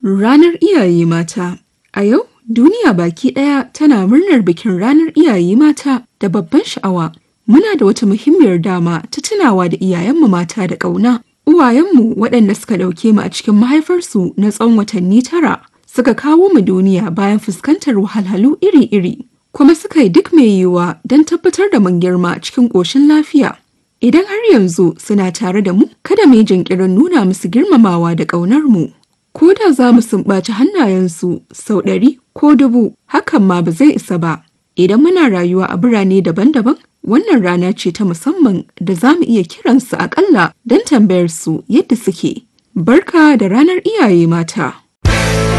Ranar Iyaye Mata A yau, duniya baki ɗaya tana murnar bikin Ranar Iyaye Mata da babban sha'awa. Muna da wata muhimmiyar dama ta tunawa da iyayenmu mata da ƙauna. Uwayenmu waɗanda suka ɗauke mu a cikin mahaifarsu na tsawon watanni tara suka kawo mu duniya bayan fuskantar wahalhalu iri-iri. Kuma suka yi duk mai yiwuwa don tabbatar da mun girma cikin ƙoshin lafiya. Idan har yanzu suna tare da mu, kada mu yi jinkirin nuna musu girmamawa da ƙaunar mu. Ko da za mu sumbaci hannayensu sau ɗari ko dubu, hakan ma ba zai isa ba. Idan muna rayuwa a birane daban-daban, wannan rana ce ta musamman da za mu iya kiransu aƙalla don tambayar su yadda suke. Barka da ranar iyaye mata.